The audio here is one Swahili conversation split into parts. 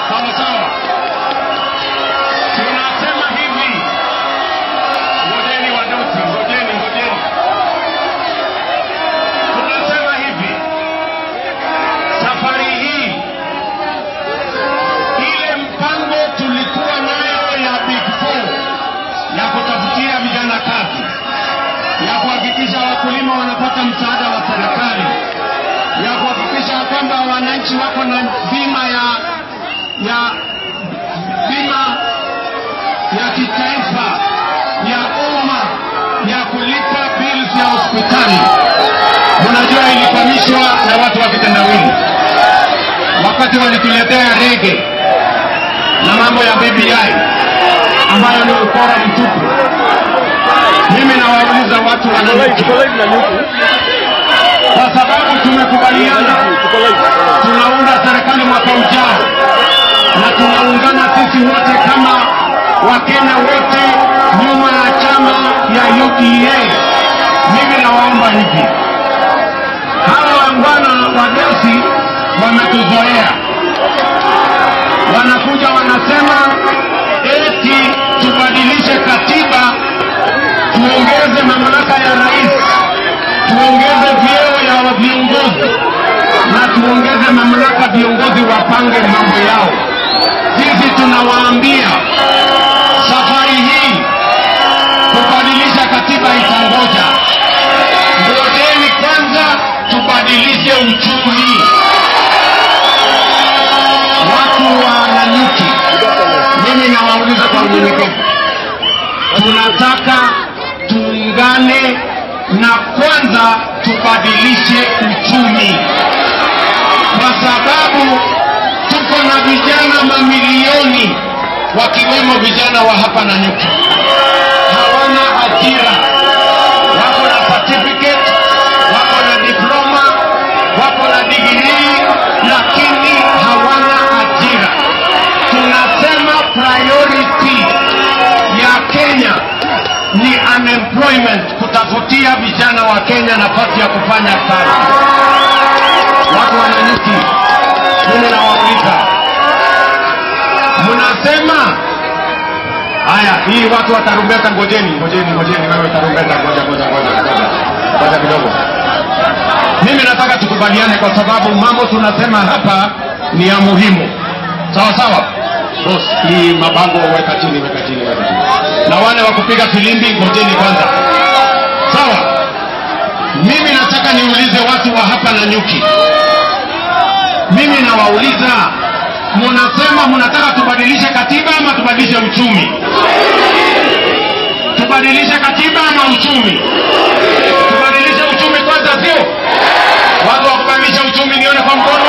Sawa sawa. Tunasema hivi. Ngojeni wadosi, ngojeni, ngojeni. Tunasema hivi. Safari hii ile mpango tulikuwa nayo ya Big Four ya kutafutia vijana kazi, ya kuhakikisha wakulima wanapata msaada wa serikali, ya kuhakikisha kwamba wananchi wako na bima ya ya bima ya kitaifa ya umma ya kulipa bills ya hospitali. Unajua ilikwamishwa na watu wa kitendawili wakati walituletea rege na mambo ya BBI ambayo ni ukora mtupu. Mimi nawauliza watu wa Nanyuki, kwa sababu tumekubaliana tunaunda serikali mwaka ujao na tunaungana sisi wote kama Wakenya wote nyuma ya chama ya UDA. Mimi nawaomba hivi, hawa wangwana wadosi wametuzoea, wanakuja wanasema eti tubadilishe katiba, tuongeze mamlaka ya rais, tuongeze vyeo ya viongozi na tuongeze mamlaka viongozi wapange mambo yao. Sisi tunawaambia safari hii kubadilisha katiba itangoja. Ngojeni kwanza tubadilishe uchumi. Watu wa Nanyuki, mimi nawauliza kwa unyenyekevu, tunataka tuungane na kwanza tubadilishe uchumi, kwa sababu tuko na vijana mamilioni wakiwemo vijana wa hapa Nanyuki hawana ajira, wako na certificate, wako na diploma, wako na degree, lakini hawana ajira. Tunasema priority ya Kenya ni unemployment, kutafutia vijana wa Kenya nafasi ya kufanya kazi. Watu wa Nanyuki, mimi nawauliza, mnasema haya, hii watu wa tarumbeta, ngojeni, ngojeni, ngojeni, wewe tarumbeta, ngoja, ngoja, ngoja, ngoja, ngoja kidogo. Mimi nataka tukubaliane, kwa sababu mambo tunasema hapa ni ya muhimu, sawa sawa. Boss, hii mabango weka chini, weka chini, weka chini, na wale wa kupiga filimbi, ngojeni kwanza, sawa. Mimi nataka niulize watu wa hapa Nanyuki, mimi nawauliza, munasema munataka tubadilishe katiba ama tubadilishe uchumi? Tubadilishe katiba ama uchumi? Tubadilishe uchumi kwanza, sio watu wa kubadilisha uchumi, nione kwa mkono.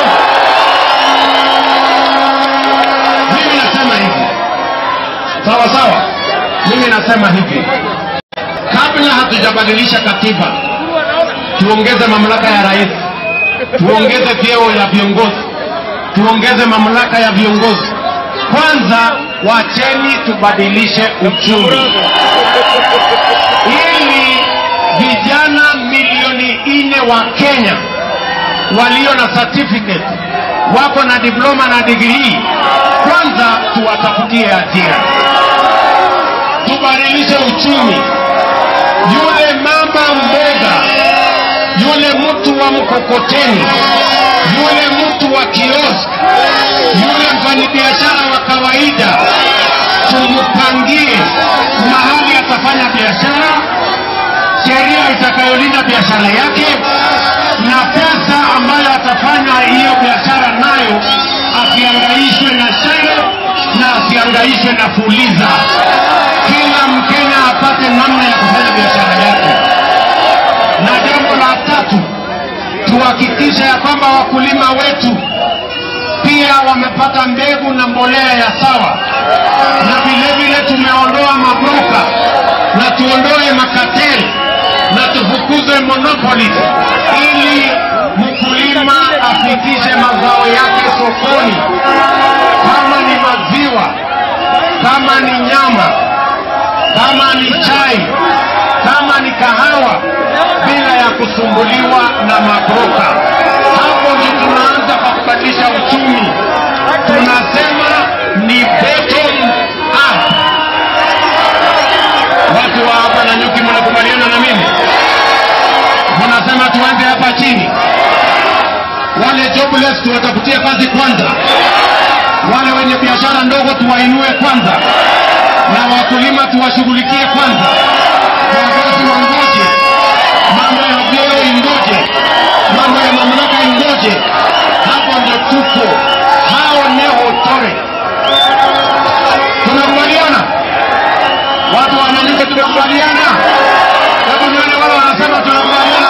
Mimi nasema hivi, sawa sawa. Mimi nasema hivi, kabla hatujabadilisha katiba, tuongeze mamlaka ya rais, tuongeze vyeo ya viongozi, tuongeze mamlaka ya viongozi. Kwanza wacheni tubadilishe uchumi, ili vijana milioni nne wa Kenya walio na certificate wako na diploma na degree, kwanza tuwatafutie ajira, tubadilishe uchumi. Yule mama mboga, yule mtu wa mkokoteni, yule mtu wa kiosk, yule mfanyabiashara wa kawaida, tumpangie mahali atafanya biashara, sheria itakayolinda biashara yake na pesa ambayo atafanya hiyo biashara nayo, asiangaishwe na share na asiangaishwe na fuliza. Kila Mkenya apate namna ya kufanya biashara yake. Na jambo la tatu, tuhakikishe ya kwamba wakulima wetu pia wamepata mbegu na mbolea ya sawa, na vile vile tumeondoa mabroka na tuondoe makateli na tufukuze monopoly ili mkulima afikishe mazao yake sokoni, kama ni maziwa, kama ni nyama, kama ni chai, kama ni kahawa, bila ya kusumbuliwa na mabroka. Hapo ndio tunaanza kwa kubadilisha uchumi. Tunasema jobless tuwatafutie kazi kwanza, wale wenye biashara ndogo tuwainue kwanza, na wakulima tuwashughulikie kwanza, viongozi wangoje, mambo ya vyeo ingoje, mambo ya mamlaka ingoje. Hapo ndio tuko, hao ni hotore. Tunakubaliana watu wananyuke, tumekubaliana. Hebu nione wale wanasema tunakubaliana.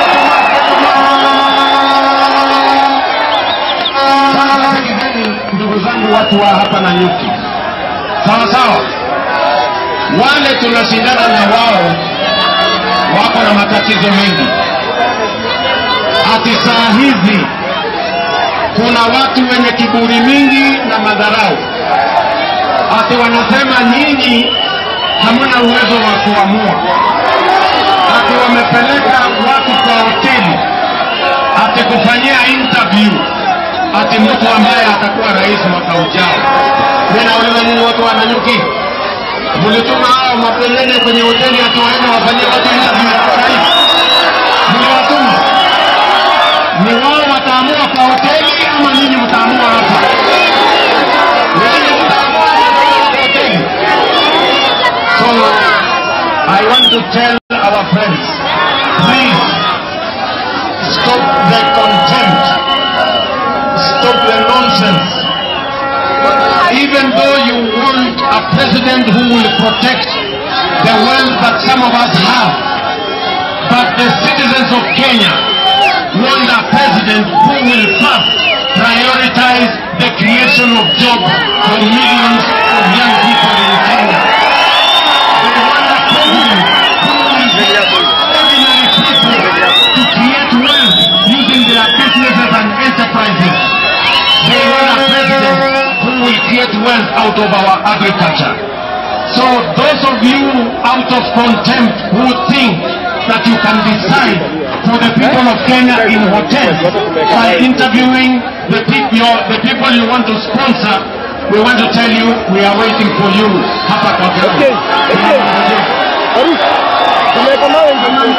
Sasa sikizeni, ndugu zangu, watu wa hapa na nyuki, sawa sawa. Wale tunashindana na wao wako na matatizo mengi. Ati saa hizi kuna watu wenye kiburi mingi na madharau, ati wanasema nyinyi hamna uwezo wa kuamua, ati wamepeleka watu kwa hoteli ati kufanyia interview ati mtu ambaye atakuwa rais mwaka ujao. Mimi nauliza nyinyi watu wa Nanyuki, mlituma hao mapelele kwenye hoteli ati waende wafanyie watu interview ya kuwa rais? Mliwatuma? Ni wao wataamua kwa hoteli ama nyinyi mtaamua hapa? Nyinyi mtaamua kwa hoteli. So I want to tell our friends, please stop the contempt, stop the nonsense. Even though you want a president who will protect the wealth that some of us have, but the citizens of Kenya want a president who will first prioritize the creation of jobs for millions of young people in Kenya. They want a president who will be ordinary people to create wealth using their businesses and enterprises. They want a president who will create wealth out of our agriculture. So those of you out of contempt who think that you can decide for the people of Kenya in hotels by interviewing the people, the people you want to sponsor, we want to tell you we are waiting for you hapa kwa Okay, okay. Arif, tumeweka mawe ndio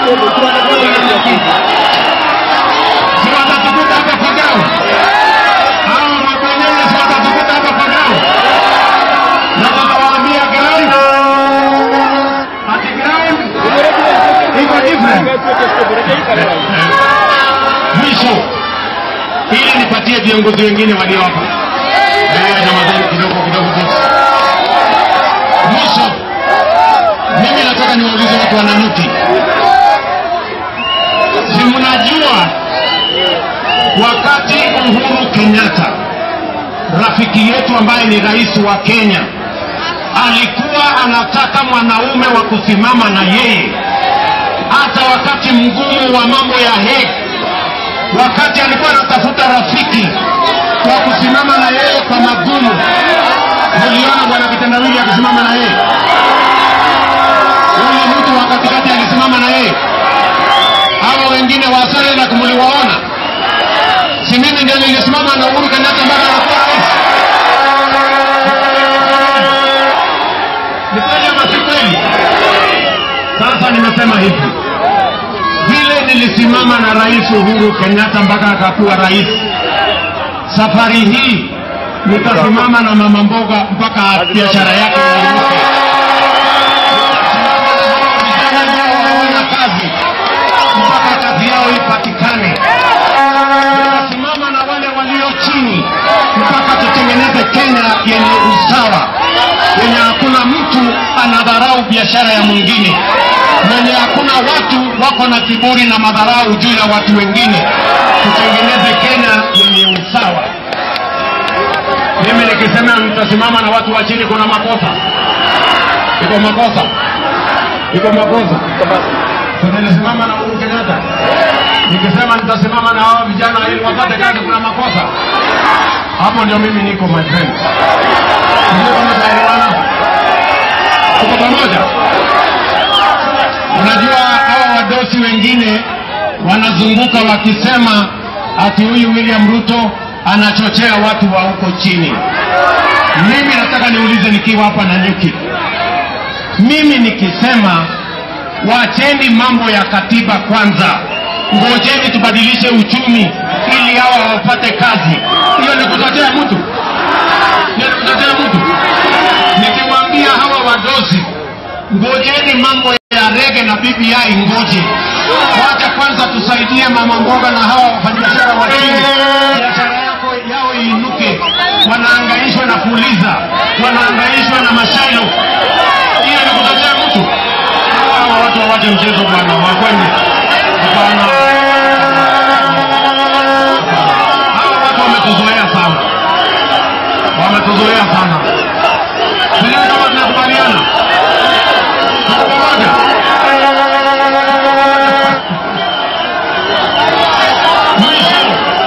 Si watatukuta hapa kwa gao? Hao mabwenyenye si watatukuta hapa kwa gao? Na tutawaambia ground. Ati ground iko different. Mwisho, ili nipatie viongozi wengine walio hapa. Eh, Ramadhani kidogo kidogo tu. Mwisho, mimi nataka niwaulize watu wa Nanyuki, si mnajua wakati Uhuru Kenyatta rafiki yetu ambaye ni rais wa Kenya alikuwa anataka mwanaume wa kusimama na yeye hata wakati mgumu wa mambo ya Hague, wakati alikuwa anatafuta rafiki wa kusimama na yeye kwa magumu. Mliona bwana kitendawili akisimama na yeye, huyu mtu wa katikati alisimama na yeye, hawa wengine wa Senegal mliwaona? Si mimi ndio nilisimama na Uhuru Kenyatta mpaka anakuwa rais? Ni kweli ama si kweli? Sasa nimesema hivi, vile nilisimama na Rais Uhuru Kenyatta mpaka akakuwa rais, safari hii nitasimama na mama mboga mpaka biashara yake iinuke. Nitasimama na hawa vijana ambao hawana kazi mpaka kazi yao ipatikane. Nitasimama na wale walio chini mpaka tutengeneze Kenya yenye usawa, yenye hakuna mtu anadharau biashara ya mwingine, yenye hakuna watu wako na kiburi na madharau juu ya watu wengine. Tutengeneze Kenya yenye usawa. Mimi nikisema nitasimama na watu wa chini, kuna makosa? Iko makosa? Iko makosa? Sasa nilisimama na Uhuru Kenyatta nikisema nitasimama na hao vijana ili wapate kazi, kuna makosa hapo? Ndio mimi niko my friend, ndio kama tunaelewana, tuko pamoja. Unajua hawa wadosi wengine wanazunguka wakisema ati huyu William Ruto anachochea watu wa huko chini. Mimi nataka niulize nikiwa hapa Nanyuki, mimi nikisema wacheni mambo ya katiba kwanza, ngojeni tubadilishe uchumi ili hawa wapate kazi. Hiyo ni kutetea mtu? Hiyo ni kutetea mtu? Nikiwaambia hawa wadosi, ngojeni mambo ya rege na BBI, ngoje wacha kwanza tusaidie mama mboga na hawa wafanyabiashara wa chini, biashara yako yao iinuke. Wanaangaishwa na fuliza, wanaangaishwa na mashailo. Hiyo ni kutetea mtu? Hawa watu wawache mchezo bwana, wakwende. Hapana, hawa watu wametuzoea sana, wametuzoea sana. Sijui kama tunakubaliana Tuko pamoja. Mwisho,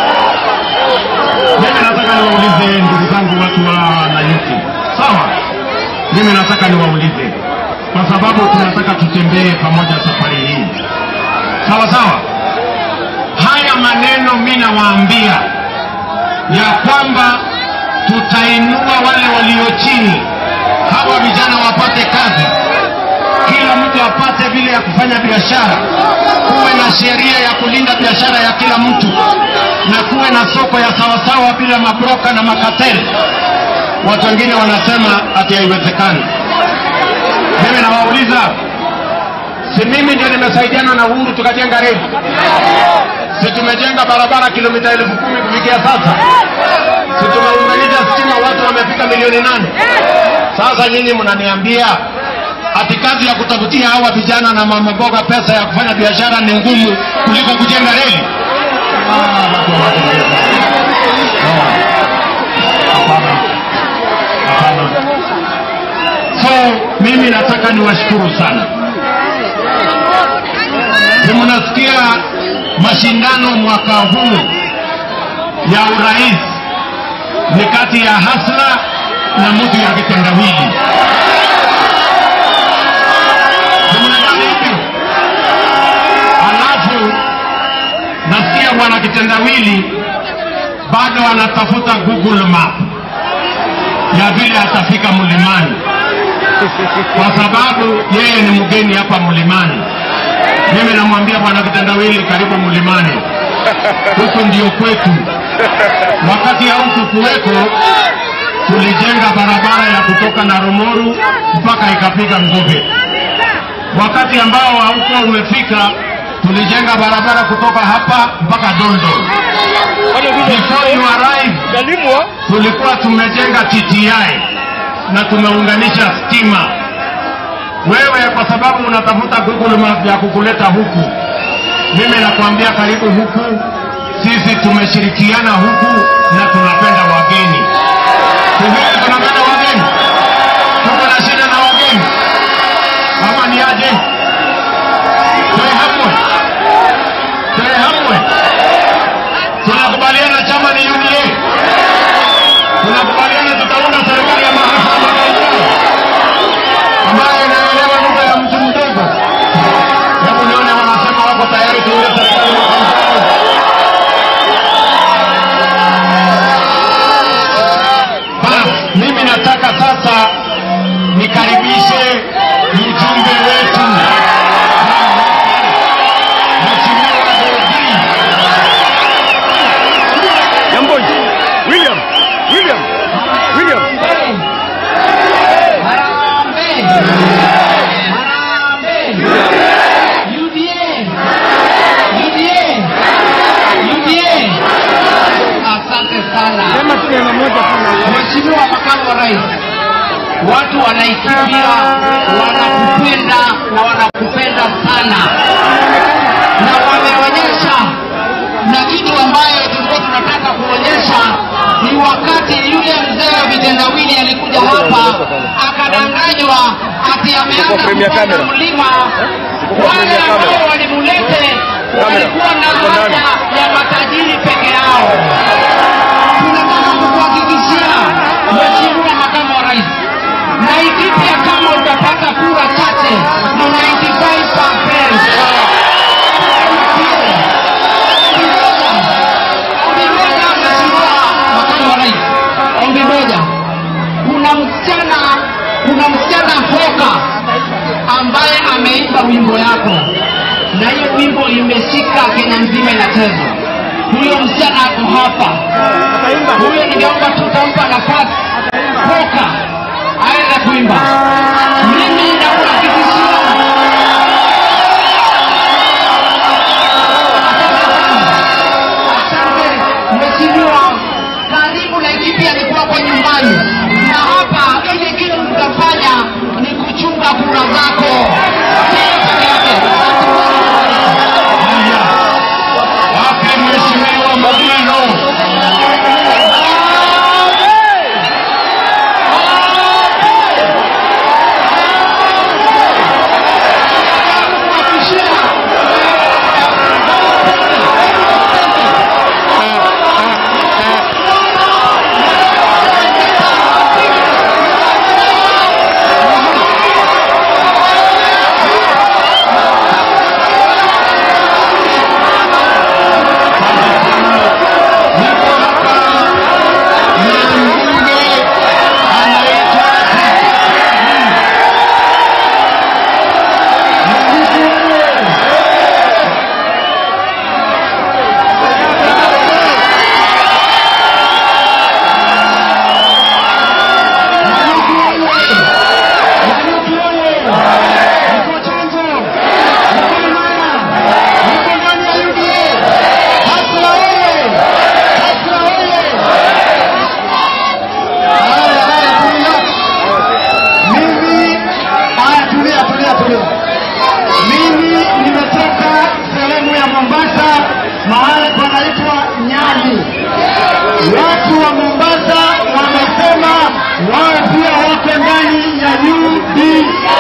mimi nataka niwaulize ndugu zangu watu wa Nanyuki, sawa? Mimi nataka niwaulize kwa sababu tunataka tutembee pamoja safari hii, sawa sawa. Haya maneno mimi nawaambia ya kwamba tutainua wale walio chini, hawa vijana wapate kazi, kila mtu apate vile ya kufanya biashara, kuwe na sheria ya kulinda biashara ya kila mtu, na kuwe na soko ya sawasawa bila mabroka na makateli. Watu wengine wanasema ati haiwezekani. Mimi nawauliza, si mimi ndio nimesaidiana na Uhuru tukajenga reli? Si tumejenga barabara kilomita elfu kumi kufikia sasa? Si tumeunganisha stima, watu wamefika milioni nane? Sasa nyinyi mnaniambia ati kazi ya kutafutia hawa vijana na mama mboga pesa ya kufanya biashara ni ngumu kuliko kujenga reli? Ah, watu hawache mchezo. No. Hapana. Hapana. So mimi nataka niwashukuru sana. Si mnasikia mashindano mwaka huu ya urais ni kati ya Hasla na mtu ya kitendawili. Si mnajua hivyo? Alafu nasikia bwana kitendawili bado anatafuta Google Map ya vile atafika mlimani, kwa sababu yeye ni mgeni hapa mlimani. Mimi namwambia bwana kitendawili, karibu mlimani, huku ndio kwetu. Wakati hauku kuweko, tulijenga barabara ya kutoka Narumoru mpaka ikafika Ngube. Wakati ambao haukuwa umefika, tulijenga barabara kutoka hapa mpaka Dondo. Before you arrive, Galimwa tulikuwa tumejenga TTI na tumeunganisha stima. Wewe kwa sababu unatafuta Google Map ya kukuleta huku, mimi nakwambia karibu huku. Sisi tumeshirikiana huku na tunapenda wageni. Sisi tunapenda wageni, tuko na shida na wageni ama ni aje? Toe hamwe, toe hamwe. Tunakubaliana chama ni UDA, tunakubaliana tutaunda serikali ya mahasama ambayo inaelewa lugha ya mtu mdogo. Hebu nione wanasema wako tayari tuunde serikali mwaka ujao. Basi mimi nataka sasa nikaribishe mjumbe wetu Mheshimiwa Bobi. Yamboi William William William Asante sana sema tu neno moja tu Mheshimiwa Makamu wa Rais, watu wanaikimbia, wanakupenda na wanakupenda sana, na wameonyesha na kitu ambayo tulikuwa tunataka kuonyesha ni wakati yule mzee wa vitendawili alikuja hapa akadanganywa ati ameanza Premier kupanda camera. mlima. Sikuwa Wale premier camera. ambao walimulete Camera. walikuwa na Uko ndani. haja ya matajiri peke yao tunataka kukuhakikishia Mheshimiwa Makamu wa Rais, Laikipia kama utapata kura chache ni 95%. Ombi moja, Mheshimiwa Makamu wa Rais, ombi moja. Kuna msichana, kuna msichana Hoka ambaye ameimba wimbo yako na hiyo wimbo imeshika Kenya nzima inachezwa. Huyo msichana ako hapa, huyo ningeomba tutampa nafasi poka aweze kuimba. Mimi nakuhakikishia Asante mheshimiwa, karibu Laikipia ni kwako nyumbani, na hapa ile kitu tutafanya ni kuchunga kura zako Hiyo peke yake. Haya, wapi mheshimiwa Mugino? Niko hapa na mbunge anaitwa Mimi haya, tulia tulia tulia. Mimi nimetoka sehemu ya Mombasa, mahali panaitwa Nyali. Watu wa Mombasa wamesema wao pia wako ndani ya UDA.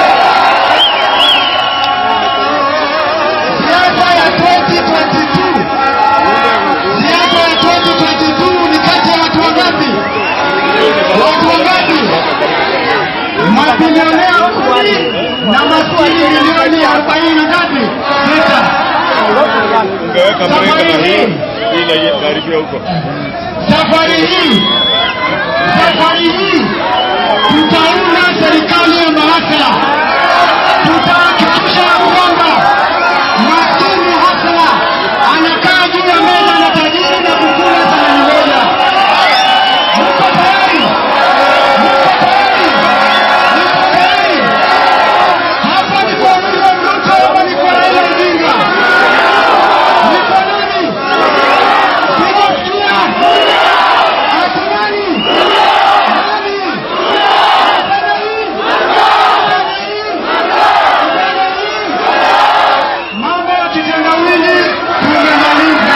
Siasa ya 2022 siasa ya 2022 ni kati ya watu wangapi? Watu wangapi? mabilionea kumi na maskini milioni arobaini na ngapi? Sita. Ungeweka Safari mrenga na hii. hii ili karibia huko. Safari hii safari hii tutaunda serikali ya mahasla, tutahakikisha ya kwamba maskini hasla anakaa juu ya meza na tajiri na kukula sahani moja. Mko tayari? Mko tayari? Mko tayari? Hapa ni kwa William Ruto ama ni kwa Raila Odinga? Ni kwa nani? Sijasikia. Ati nani? Nani? Asema hii. Asema hii. Asema hii. Mambo ya kitendawili tumemaliza.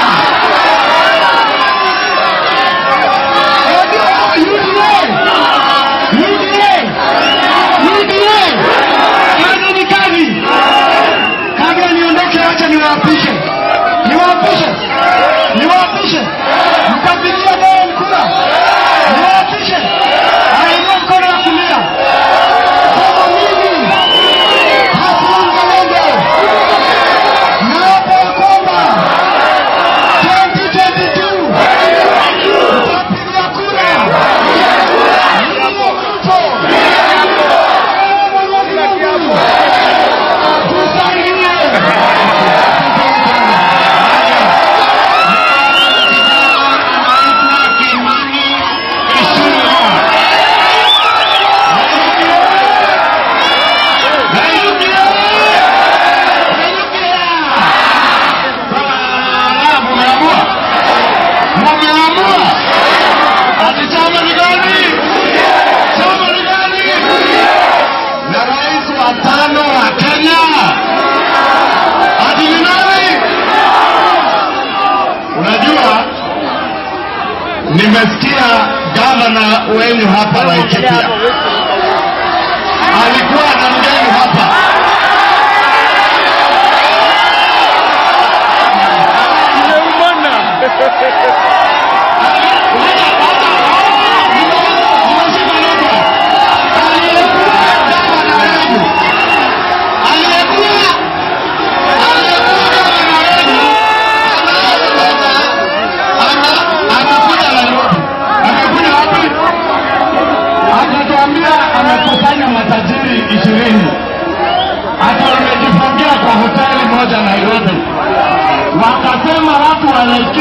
Kazi ni kazi. Kabla niondoke, acha niwaapishe, niwaapishe, niwaapishe. Mtapigia Moi kura, niwaapishe. Ainua mkono wa kulia, sema mimi Hassan Mzalendo naapa ya kwamba 2022 mtapigia kura William Ruto. Mumeamua ati chama ni gani? Chama ni gani? na rais wa tano wa Kenya ati ni nani? Unajua, nimesikia gavana wenyu hapa Laikipia alikuwa na mgeni hapa aliyekuwa gavana wenu aliyekuwa aliyekuwa gavana wenu ana- amekuja Nairobi. Amekuja wapi? Akatuambia amekusanya matajiri ishirini ati wamejifungia kwa hoteli moja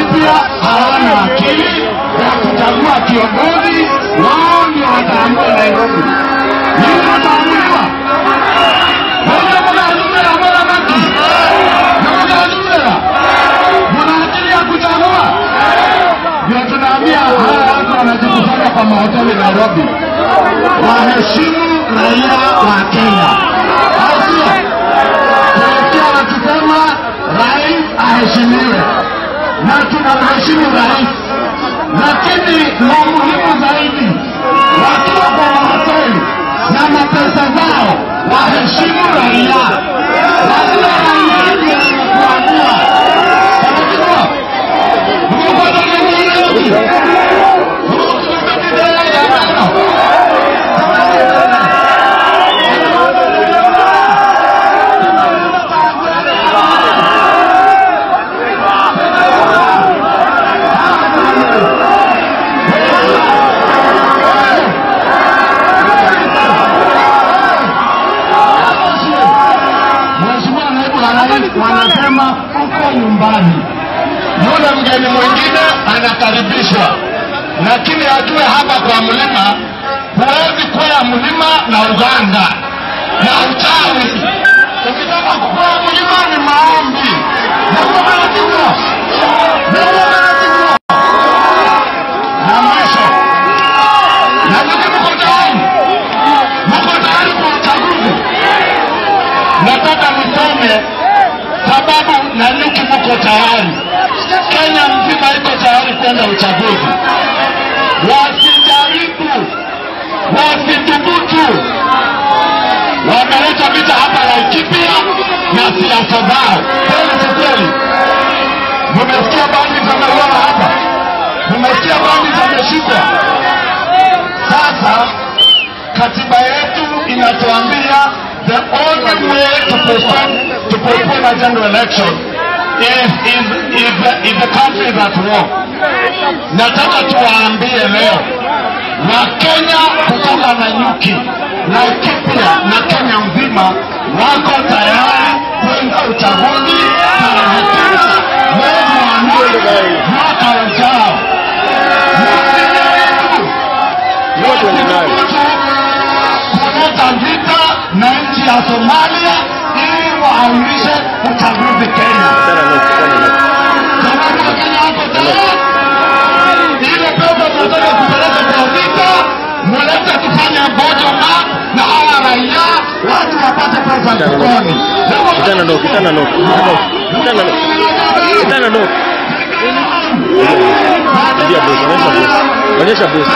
Laikipia hawana akili ya kuchagua kiongozi, wao ndio wataamua Nairobi. Nini wataamuliwa? Moja mnaazumia bora baki na mnaazumia, mna akili ya kuchagua? Ndio tunaambia hawa watu wanajikusanya kwa mahoteli Nairobi, waheshimu raia wa Kenya, au sio? Tunasikia wakisema rais aheshimiwe, na tunamheshimu rais, lakini la muhimu zaidi, wakiwa kwa mahoteli na mapesa zao, waheshimu raia, wasio raia ndio wanakuamua. Unajua, umepata nini? Mheshimiwa Naibu wa Rais wanasema uko nyumbani. Yule mgeni mwingine anakaribishwa, lakini ajue hapa kwa mlima huwezi kwea mlima na uganga na uchawi. Ukitaka kukwea mlima ni maombi na utaratibu na utaratibu na mwisho. Na nyinyi mko tayari? Mko tayari kwa uchaguzi? nataka niseme sababu na nyuki mko tayari, Kenya mzima iko tayari kwenda uchaguzi. Wasijaribu, wasithubutu. Wameleta vita hapa Laikipia na siasa zao, kweli si kweli? Mumesikia bandi zimeuawa hapa, mumesikia bandi zimeshikwa. Sasa katiba yetu inatuambia the only way to postpone to postpone a general election is is is the, is the country is at war. Nataka tuwaambie leo Wakenya kutoka na nyuki Laikipia na Kenya mzima wako tayari kwenda uchaguzi tarehe tisa mwezi wa nne mwaka ujao. Msijaribu Yote ni nayo. kuleta vita na nchi ya Somalia ili waaulishe uchaguzi Kenya. Tena no, tena no. Jamhuri ya Kenya wako tayari? Ile pesa tunataka kupeleka kwa vita, mulete tufanye bottom up na hawa raia watu wapate pesa mfukoni. Kitana no, kitana no, kitana no, kitana no. Ndio boss, onyesha boss. Onyesha boss.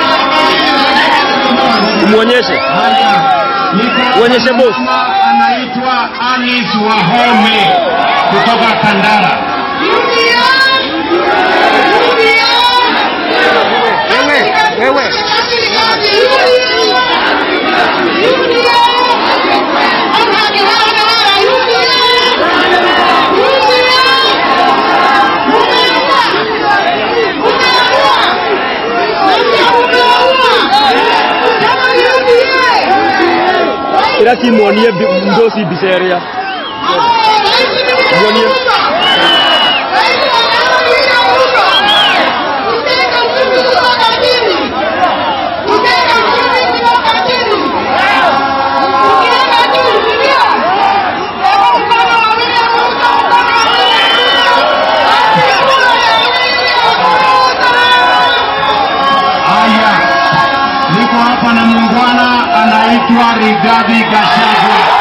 Umuonyeshe. Uonyeshe boss. Anaitwa Anis Wahome kutoka Kandara. Wewe, wewe. Ira simuonie bi- ndosi biseria. Muonie. Haya, niko hapa na muungwana anaitwa Rigathi Gachagua.